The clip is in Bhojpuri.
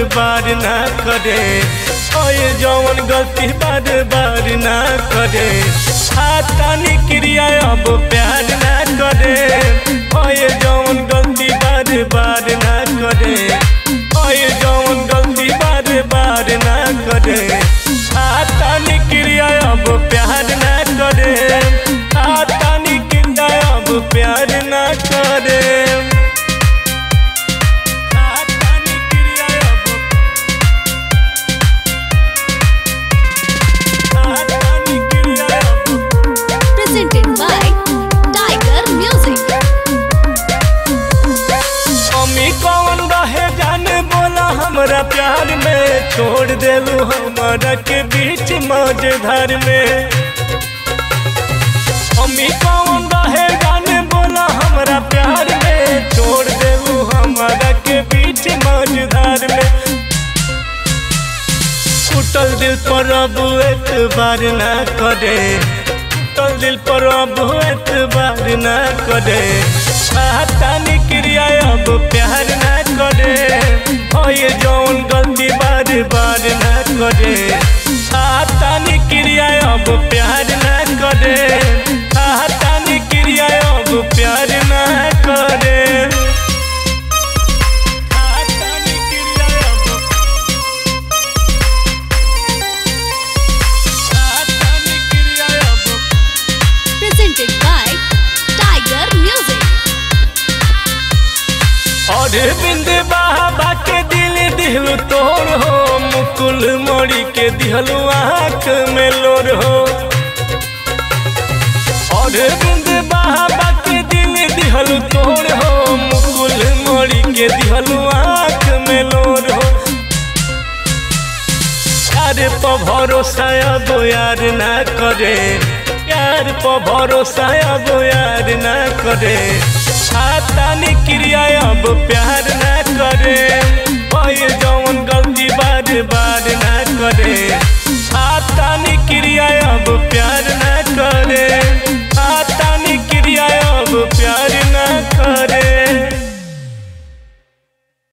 बार ना करे ओए जवन गलती बार बार ना करे हाथानी क्रिया अब प्यार ना करे ओए जवन गलती बार बार ना करे ओए जवन गलती बार बार ना करे हाथानी क्रिया अब प्यार ना करे हाथानी क्रिया अब प्यार ना करे हाथानी क्रिया अब हाथानी क्रिया अब Presented by Tiger Music. अम्मी कौन रहे जाने बोला हमरा प्यार में छोड़ देलू हमारा के बीच मझधार में अम्मी कौन रहे जाने बोला हमरा प्यार में छोड़ देलू हमारा के बीच मझधार में टूटल दिल पर अब एतबार ना करे टूटल दिल पर अब एतबार ना करे हाथानी क्रिया अब प्यार ना करे ओए जौन गलती बार बार ना करे हाथानी क्रिया अब प्यार ना करे हाथानी क्रिया अब प्यार ना करे हाथानी क्रिया अब हाथानी क्रिया अब Presented by Tiger Music. और बिंद बाबा के दिल दिहलु तोड़ हो मुकुल मोड़ी के दिहलु आँख में लोर हो और बिंद बाबा के दिल दिहलु तोड़ हो मुकुल मोड़ी के दिहलु आँख में लोर हो यार पर भरोसा अब यार ना करे यार पर भरोसा अब यार ना करे हाथानी क्रिया अब प्यार ना करे